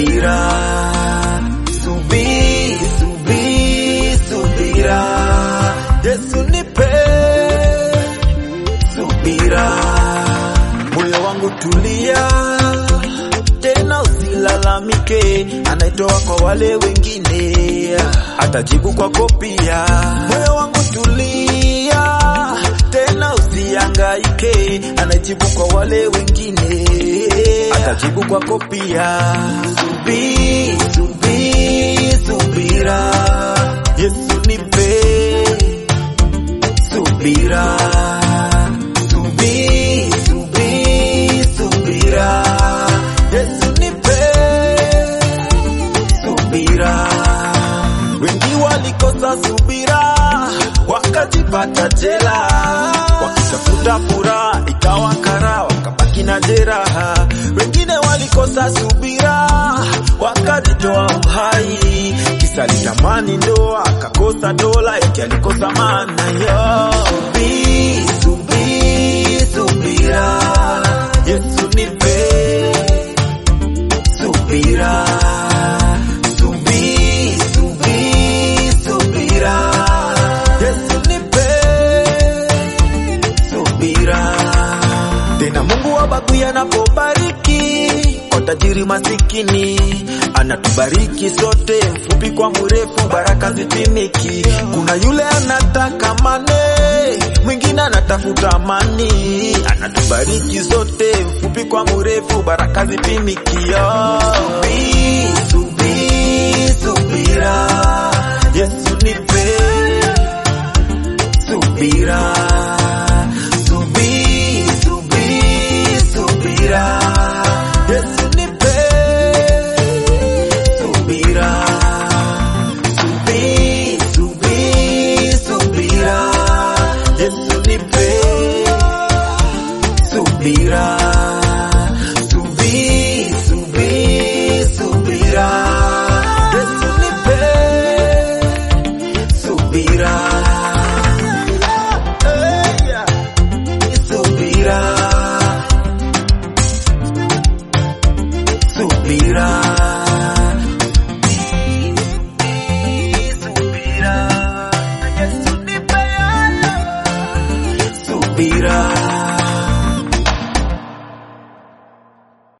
subira, subi, subi, subira, Yesu nipe subira, moyo wangu tulia, tena usilalamike, anaitoa kwa wale wengine, atajibu kwako pia. Moyo wangu tulia, tena usihangaike, anajibu kwa wale wengine, atajibu kwako pia. Subi, subi, subira, Yesu nipe subira, subi, subi, subira, Yesu nipe subira. Wengi walikosa subira, wakajipata jela, wakitafuta furaha ikawa kara, wakabaki na jeraha. Wengine walikosa subira, wakajitoa uhai, kisa litamani ndoa, akakosa dola, eti alikosa maana yo. Subi, subi, subira, Yesu nipe subira subi subi subira Yesu nipe subira tena Mungu wabagui anapobariki kwa tajiri masikini anatubariki sote mfupi kwa mrefu baraka zitimiki kuna yule anataka mane mwingine anatafuta amani anatubariki sote mfupi kwa mrefu baraka zipimiki yo. Subi, subi, subira Yesu nipe subira subi subi subira Yesu nipe subira subi subi subira Yesu nipe subira subi subi subira Yesu nipe subira Eh, subira subira